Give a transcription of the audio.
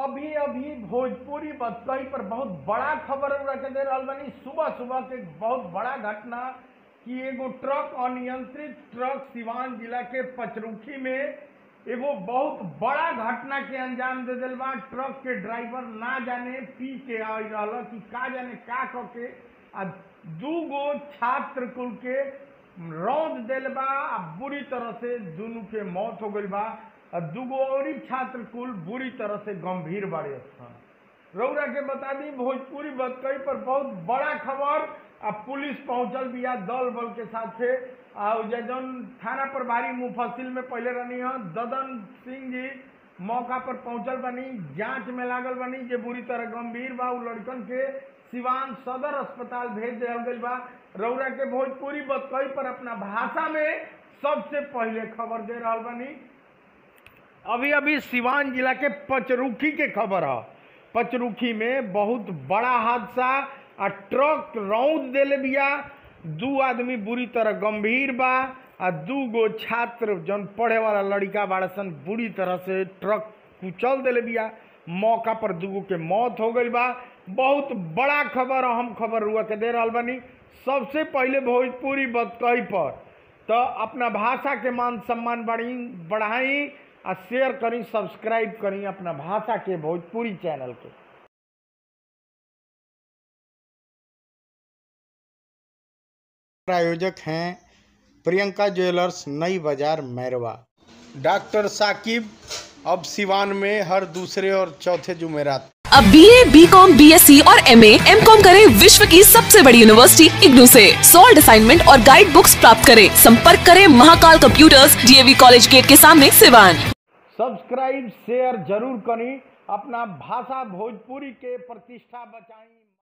अभी अभी भोजपुरी बतकही पर बहुत बड़ा खबर रख दे रहा बनी सुबह सुबह के एक बहुत बड़ा घटना कि एगो ट्रक अनियंत्रित ट्रक सिवान जिला के पचरुखी में एगो बहुत बड़ा घटना के अंजाम दे दिल बा ट्रक के ड्राइवर ना जाने पी के आई रहल कि का जाने का क के आ दू गो छात्र कुल के रौद दिल बा आ बुरी तरह से दुनू के मौत हो गई बा आ दूगो और छात्र कुल बुरी तरह से गंभीर बाड़े स्थान रौरा के बता दी भोजपुरी बतकई पर बहुत बड़ा खबर आ पुलिस पहुंचल बिया दल बल के साथे आ जौन थाना प्रभारी मुफसिल में पहले रहनी है ददन सिंह जी मौका पर पहुंचल बनी जांच में लागल बनी जे बुरी तरह गंभीर बा उ लड़कन के सिवान सदर अस्पताल भेज दिया गई बा रौरा के भोजपुरी बतकई पर अपना भाषा में सबसे पहले खबर दे रहा बनी अभी अभी सिवान जिला के पचरुखी के खबर है पचरुखी में बहुत बड़ा हादसा आ ट्रक रौद देले बिया दू आदमी बुरी तरह गंभीर बा आ दू गो छात्र जौन पढ़े वाला लड़का बाड़सन बुरी तरह से ट्रक कुचल देले बिया मौका पर दूगो के मौत हो गई बा बहुत बड़ा खबर अहम खबर हुआ के दे रहा बनी सबसे पहले भोजपुरी बतकही पर तो अपना भाषा के मान सम्मान बढ़ी बढ़ाई आ शेयर करी सब्सक्राइब करी अपना भाषा के भोजपुरी चैनल के प्रायोजक हैं प्रियंका ज्वेलर्स नई बाजार मैरवा डॉक्टर साकिब अब सिवान में हर दूसरे और चौथे जुमेरात अब B A B com B S C और एम एम कॉम करे विश्व की सबसे बड़ी यूनिवर्सिटी इग्नू से सॉल्ड असाइनमेंट और गाइड बुक्स प्राप्त करें संपर्क करें Mahakal computers DAV college gate के सामने सिवान सब्सक्राइब शेयर जरूर करी अपना भाषा भोजपुरी के प्रतिष्ठा बचाई